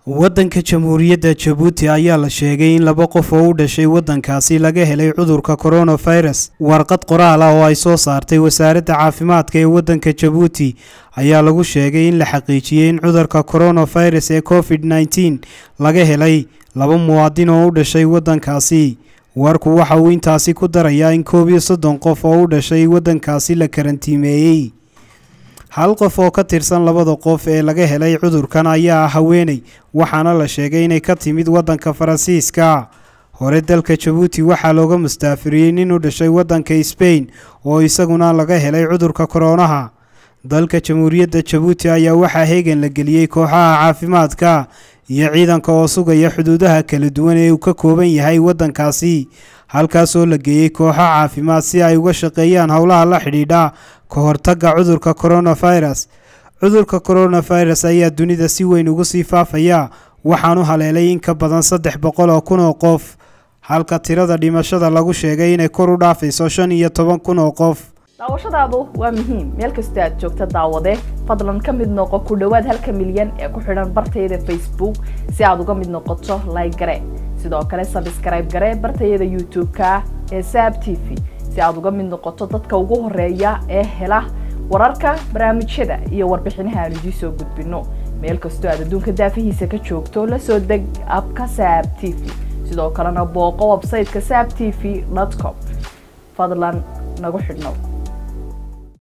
waddanka jamhuuriyadda jabuuti ayaa la sheegay in laba qof oo u dhashay waddankaasi laga helay cudurka coronavirus warqad qoraal ah oo ay soo saartay wasaaradda caafimaadka ee waddanka jabuuti ayaa lagu sheegay in la xaqiijiyey in cudurka coronavirus ee covid nneteen laga helay laba muwaadin oo u dhashay waddankaasi warku waxa uu intaasi ku darayaa in koob iyo soddon qof oo u dhashay waddankaasi la karantiimeeyey hal qof oo ka tirsan labada qof ee laga helay cudurkan ayaa ah haweeney waxaana la sheegay inay ka timid waddanka faransiiska hore dalka jabuuti waxaa looga mustaafiriyey nin u dhashay waddanka sbain oo isaguna laga helay cudurka koronaha dalka jamhuuriyadda jabuuti ayaa waxaa heegan la geliyey kooxaha caafimaadka iyo ciidanka oo sugaya xuduudaha kala duwan ee uu ka kooban yahay waddankaasi halkaasoo la geeyey kooxo caafimaad si ay uga shaqeeyaan howlaha la xidhiidha ka hortagga cudurka coronavirus cudurka coronavirus ayaa dunida si weyn ugu sii faafaya waxaanu haleelay in ka badan saddex boqol oo kun oo qof halka tirada dhimashada lagu sheegay inay kor u dhaafayso shan iyo toban kun oo qof daawashadaadu waa muhiim meel kastoo aad joogta daawade fadlan ka mid noqo ku dhowaad halka milyan ee ku xidhan bartayada facebook si aad uga mid noqoto like gare sidoo kale sabskrayb gare bartayada youtube-ka ee saab t v si aad uga mid noqoto dadka ugu horeeya ee hela wararka barnaamijyada iyo warbixinaha aan idiin soo gudbino meel kastoo aad adduunka daafihiisa ka joogto la soo deg abka saab t v sidoo kalena booqo websayteka saab t v com fadlan nagu xidhnow